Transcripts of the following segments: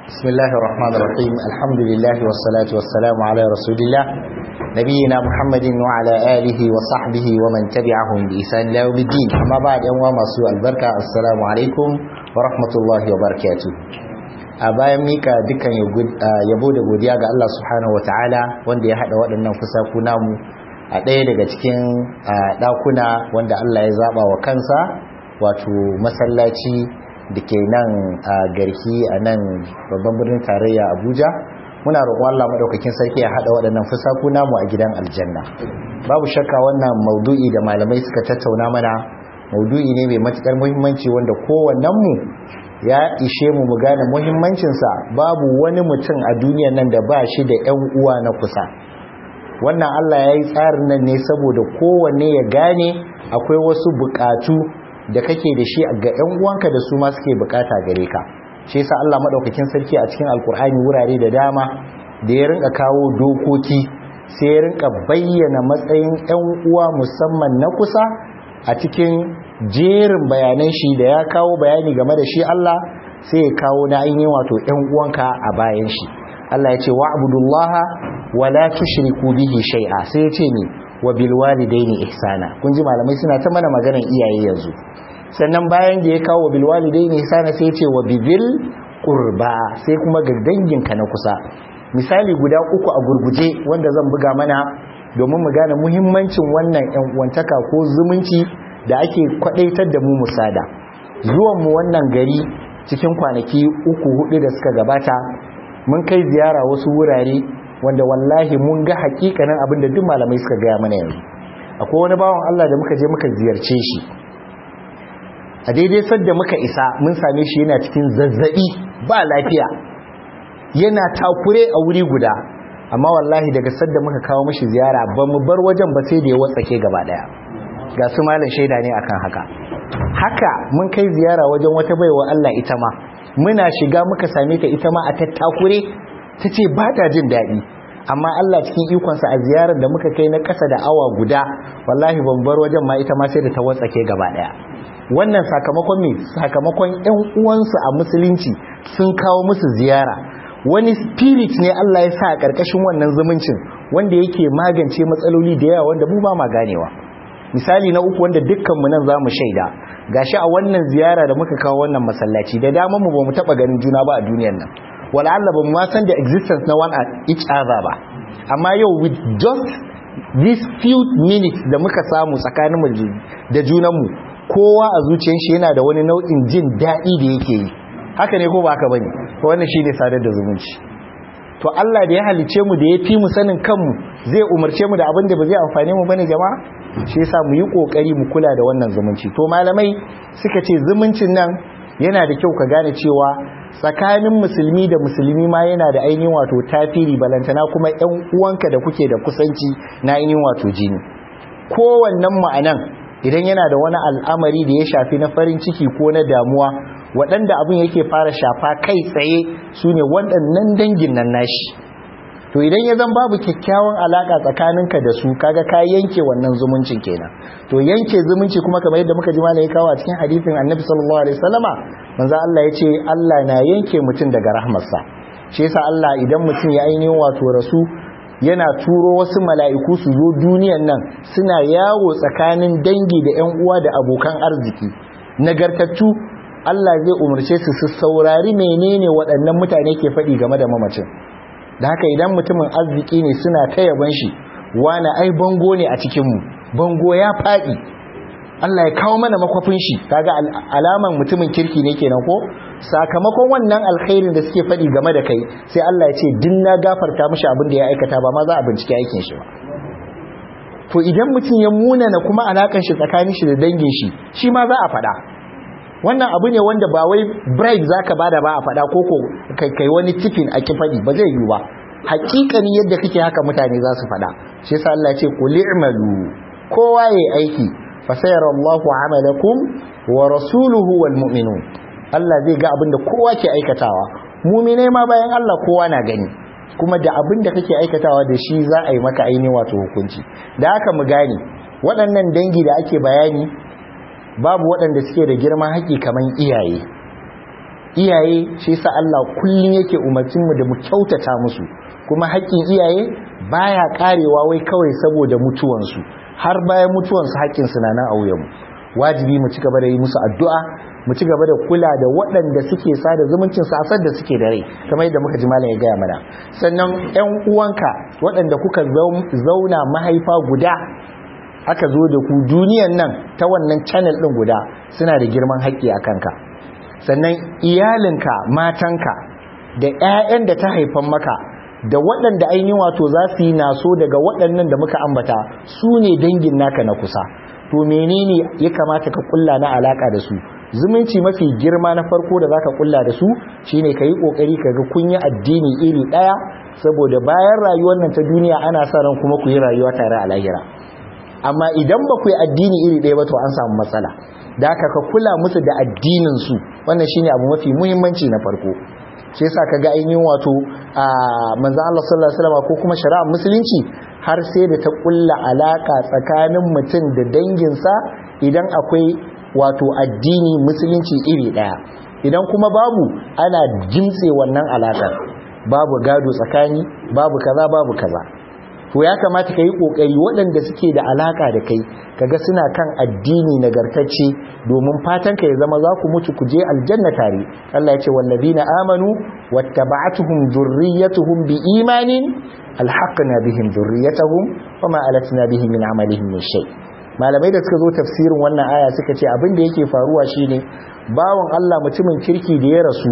بسم الله الرحمن الرحيم الحمد لله والصلاة والسلام على رسول الله نبينا محمد وعلى آله وصحبه ومن تبعهم بإحسان إلى يوم الدين أما بعد يوم masu albarka assalamu alaikum wa rahmatullahi wa barakatuh a bayan mika dukkan yabo da godiya ga Allah subhanahu wa ta'ala wanda ya hada waɗannan fusaku namu a ɗaya daga cikin ɗakuna wanda Allah ya zaba wa kansa wato masallaci da ke nan a garki a nan babban birnin tarayya abuja muna roƙon Allah madaukakin sarki ya haɗa waɗannan fusaku namu a gidan aljanna babu shakka wannan maudu'i da malamai suka tattauna mana maudu'i ne mai matukar muhimmanci wanda kowannen mu ya ishe mu mu gane muhimmancinsa babu wani mutum a duniyan nan da ba shi da 'yan uwa na kusa wannan Allah ya yi tsarin nan ne saboda kowanne ya gane akwai wasu buƙatu da kake da shi ga 'yan uwanka da su ma suke bukata gare ka shi yasa Allah madaukakin sarki a cikin alkur'ani wurare da dama da ya rinka kawo dokoki sai ya rinka bayyana matsayin 'yan uwa musamman na kusa a cikin jerin bayanan shi da ya kawo bayani game da shi Allah sai ya kawo na ainihin wato 'yan uwanka a bayan shi Allah ya ce wa'budullaha wala tushriku bihi shay'a sai ya ce ni wa bil walidaini ihsana kun ji malamai suna ta mana maganar iyaye yanzu sannan bayan da ya kawo bil walidaini ihsana sai ya ce wa bibil qurba sai kuma ga danginka na kusa misali guda uku a gurguje wanda zan buga mana domin mu gane muhimmancin wannan yan uwantaka ko zumunci da ake kwadaitar da mu musada zuwan mu wannan gari cikin kwanaki uku hudu da suka gabata mun kai ziyara wasu wurare wanda wallahi mun ga hakikanin abin da duk malamai suka gaya mana yanzu akwai wani bawan Allah da muka je muka ziyarce shi a daidai sadda muka isa mun same shi yana cikin zazzabi ba lafiya yana takure a wuri guda amma wallahi daga sadda muka kawo mashi ziyara ba mu bar wajen ba sai da ya watsake gaba daya ga su malam shaida ne akan haka haka mun kai ziyara wajen wata baiwa Allah ita ma muna shiga muka same ta ita ma a tattakure ta ce ba ta jin daɗi amma Allah cikin ikonsa a ziyarar da muka kai na ƙasa da awa guda wallahi ban bar wajen ma ita ma sai da ta watsake gaba ɗaya wannan sakamakon me sakamakon ƴan uwansu a musulunci sun kawo musu ziyara wani spirit ne Allah ya sa a ƙarƙashin wannan zumuncin wanda yake magance matsaloli da yawa wanda mu ba ma ganewa misali na uku wanda dukkanmu nan za mu shaida gashi a wannan ziyara da muka kawo wannan masallaci da dama mu ba mu taɓa ganin juna ba a duniyar nan wala'alla ba mu ma san da existence na one at each other ba amma yau with just these few minutes da muka samu tsakaninmu da junanmu kowa a zuciyar shi yana da wani nau'in jin daɗi da yake yi haka ne ko ba haka bane wannan shine sadar da zumunci to Allah da ya halice mu da ya fi mu sanin kanmu zai umarce mu da abin da ba zai amfane mu bane jama'a shi yasa mu yi kokari mu kula da wannan zumunci to malamai suka ce zumuncin nan yana da kyau ka gane cewa tsakanin musulmi da musulmi ma yana da ainihin wato tafiri balantana kuma ƴan uwanka da kuke da kusanci na ainihin wato jini kowannen mu anan idan yana da wani al'amari da ya shafi na farin ciki ko na damuwa waɗanda abin yake fara shafa kai tsaye su ne waɗannan dangin nan nashi to idan ya zan babu kyakkyawan alaƙa tsakaninka da su kaga ka yanke wannan zumuncin kenan to yanke zumunci kuma kamar yadda muka ji malai ya kawo a cikin hadisin annabi sallallahu alaihi wasallama manzo Allah ya ce Allah na yanke mutum daga rahmarsa shi yasa Allah idan mutum ya ainihin wato rasu yana turo wasu mala'iku su zo duniyan nan suna yawo tsakanin dangi da ƴan uwa da abokan arziki nagartattu Allah zai umarce su su saurari menene waɗannan mutane ke faɗi game da mamacin da haka idan mutumin arziki ne suna ta yaban shi wani ai bango ne a cikinmu bango ya faɗi Allah ya kawo mana makwafin shi kaga alaman mutumin kirki ne kenan ko sakamakon wannan alkhairin da suke faɗi game da kai sai Allah ya ce din na gafarta mishi abin da ya aikata ba ma za a bincike aikin shi ba to idan mutum ya munana kuma alakan shi tsakanin shi da dangin shi shi ma za a faɗa wannan abu ne wanda ba wai bribe zaka bada ba a fada koko kai wani tifin a kifadi ba zai yi ba hakikani yadda kake haka mutane za su fada shi yasa Allah ya ce qul i'malu kowa yayi aiki fa sayarallahu amalakum wa rasuluhu wal mu'minun Allah zai ga abin da kowa ke aikatawa mu'mine ma bayan Allah kowa na gani kuma da abin da kake aikatawa da shi za a yi maka aini wato hukunci da haka mu gane waɗannan dangi da ake bayani babu waɗanda suke da girman haƙi kamar iyaye iyaye shi yasa Allah kullun yake umarcin mu da mu kyautata musu kuma haƙƙin iyaye baya karewa wai kawai saboda mutuwansu har bayan mutuwansu haƙƙin su na nan a wuyanmu wajibi mu ci gaba da yi musu addu'a mu ci gaba da kula da waɗanda suke sada zumuncin sasar da suke da rai kamar yadda muka ji malam ya gaya mana sannan ƴan uwanka waɗanda kuka zauna mahaifa guda aka zo da ku duniyan nan ta wannan channel ɗin guda suna da girman haƙƙi a kanka sannan iyalinka matanka da 'ya'yan da ta haifan maka da waɗanda ainihin wato za su yi naso daga waɗannan da muka ambata su ne dangin naka na kusa to menene ya kamata ka kulla na alaka da su zumunci mafi girma na farko da zaka kulla da su shine kai kokari kaga kun yi addini iri daya saboda bayan rayuwar nan ta duniya ana sa ran kuma ku yi rayuwa tare a lahira amma idan ba ku yi addini iri daya ba to an samu matsala da haka ka kula musu da addinin su wannan shine abu mafi muhimmanci na farko shi yasa kaga ainihin wato a manzo Allah sallallahu alaihi wasallam ko kuma shari'ar musulunci har sai da ta kulla alaka tsakanin mutum da danginsa idan akwai wato addini musulunci iri daya idan kuma babu ana jimtse wannan alakar babu gado tsakani babu kaza babu kaza to ya kamata ka yi ƙoƙari waɗanda suke da alaƙa da kai kaga suna kan addini nagartacce domin fatan ka ya zama za ku mutu ku je aljanna tare Allah ya ce wallazina amanu wattaba'atuhum dhurriyyatuhum biimanin alhaqna bihim dhurriyyatahum wama alatna bihim min amalihim min shay malamai da suka zo tafsirin wannan aya suka ce abin da yake faruwa shine bawan Allah mutumin kirki da ya rasu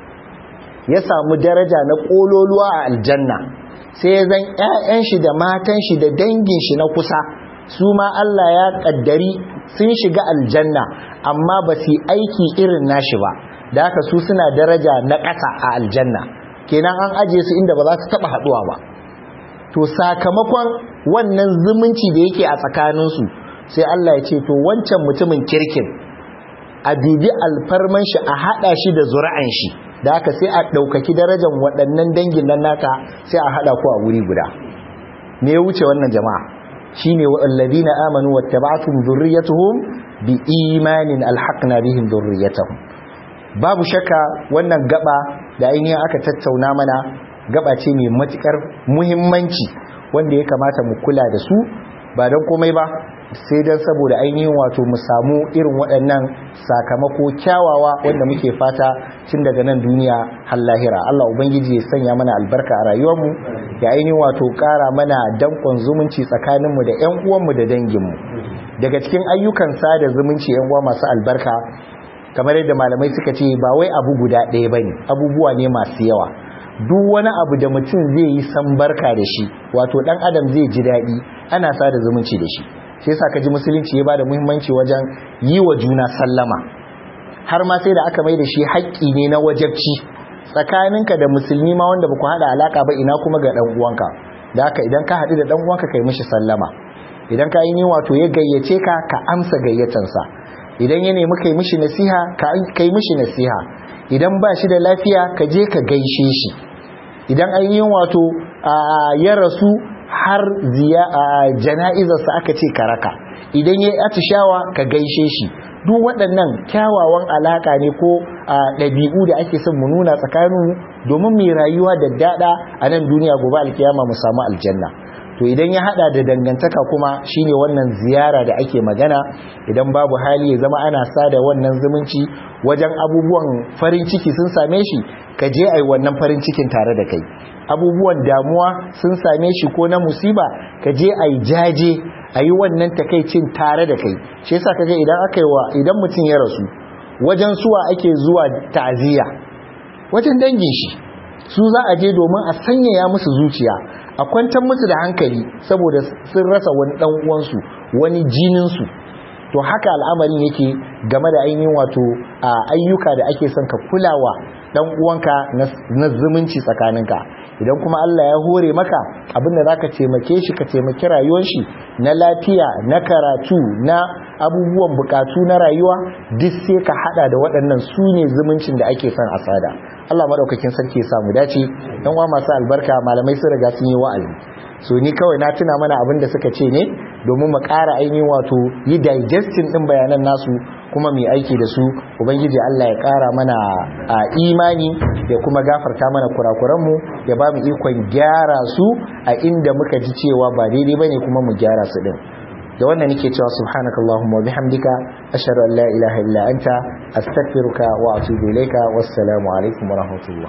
ya samu daraja na kololuwa a aljanna sai zan ƴaƴan shi da matan shi da dangin shi na kusa su ma Allah ya kaddari sun shiga aljanna amma ba su aiki irin nashi ba da haka su suna daraja na ƙasa a aljanna kenan an aje su inda ba za su taba haduwa ba to sakamakon wannan zumunci da yake a tsakaninsu sai Allah ya ce to wancan mutumin kirkin a bibi alfarman shi a hada shi da zura'an shi da haka sai a ɗaukaki darajar waɗannan dangin nan naka sai a haɗa ku a wuri guda me ya wuce wannan jama'a shine wallazina amanu wattaba'tum dhurriyyatuhum bi imanin alhaqna bihim dhurriyyatahum babu shakka wannan gaba da ainihin aka tattauna mana gaba ce mai matukar muhimmanci wanda ya kamata mu kula da su ba don komai ba sai don saboda ainihin wato mu samu irin waɗannan sakamako kyawawa wanda muke fata tun daga nan duniya har lahira Allah ubangiji ya sanya mana albarka a rayuwarmu ya ainihin wato ƙara mana dankon zumunci tsakaninmu da ƴan uwanmu da danginmu daga cikin ayyukan sada zumunci ƴan uwa masu albarka kamar yadda malamai suka ce ba wai abu guda ɗaya bane abubuwa ne masu yawa duk wani abu da mutum zai yi san barka da shi wato dan adam zai ji daɗi ana sada zumunci da shi sai yasa kaji musulunci ya bada muhimmanci wajen yi wa juna sallama har ma sai da aka mai da shi haƙƙi ne na wajabci tsakaninka da musulmi ma wanda baku hada alaka ba ina kuma ga dan uwanka da haka idan ka haɗu da dan uwanka kai mishi sallama idan ka yi wato ya gayyace ka ka amsa gayyatansa idan ya nemi kai mishi nasiha ka kai mishi nasiha idan ba shi da lafiya ka je ka gaishe shi idan ainihin wato ya rasu har jana'izarsa aka ce ka raka idan ya atishawa ka gaishe shi duk waɗannan kyawawan alaƙa ne ko ɗabi'u da ake son mu nuna tsakaninmu domin mai rayuwa da daɗa a nan duniya gobe alkiyama mu samu aljanna to idan ya hada da dangantaka kuma shine wannan ziyara da ake magana idan babu hali ya zama ana sada wannan zumunci wajen abubuwan farin ciki sun same shi ka je ai wannan farin cikin tare da kai abubuwan damuwa sun same shi ko na musiba ka je ai jaje ayi wannan takaicin tare da kai shi yasa kaga idan aka yi wa idan mutum ya rasu wajen suwa ake zuwa ta'aziyya wajen dangin shi su za a je domin a sanyaya musu zuciya a kwantar musu da hankali saboda sun rasa wani dan uwansu wani jininsu to haka al'amarin yake game da ainihin wato ayyuka da ake son ka kulawa dan uwanka na zumunci tsakaninka idan kuma Allah ya hore maka abinda zaka taimake shi ka taimaki rayuwar shi na lafiya na karatu na abubuwan bukatu na rayuwa duk sai ka hada da waɗannan su ne zumuncin da ake son a sada Allah madaukakin sarki ya samu dace dan uwa masu albarka malamai sun riga sun yi wa'azi so ni kawai na tuna mana abin da suka ce ne domin mu ƙara ainihin wato yi digesting din bayanan nasu kuma mai aiki da su ubangiji Allah ya ƙara mana a imani ya kuma gafarta mana kurakuranmu ya ba mu ikon gyara su a inda muka ji cewa ba daidai bane kuma mu gyara su din da wannan nake cewa subhanakallahumma wa bihamdika ashhadu an la ilaha illa anta astaghfiruka wa atubu ilayka wassalamu alaikum wa rahmatullah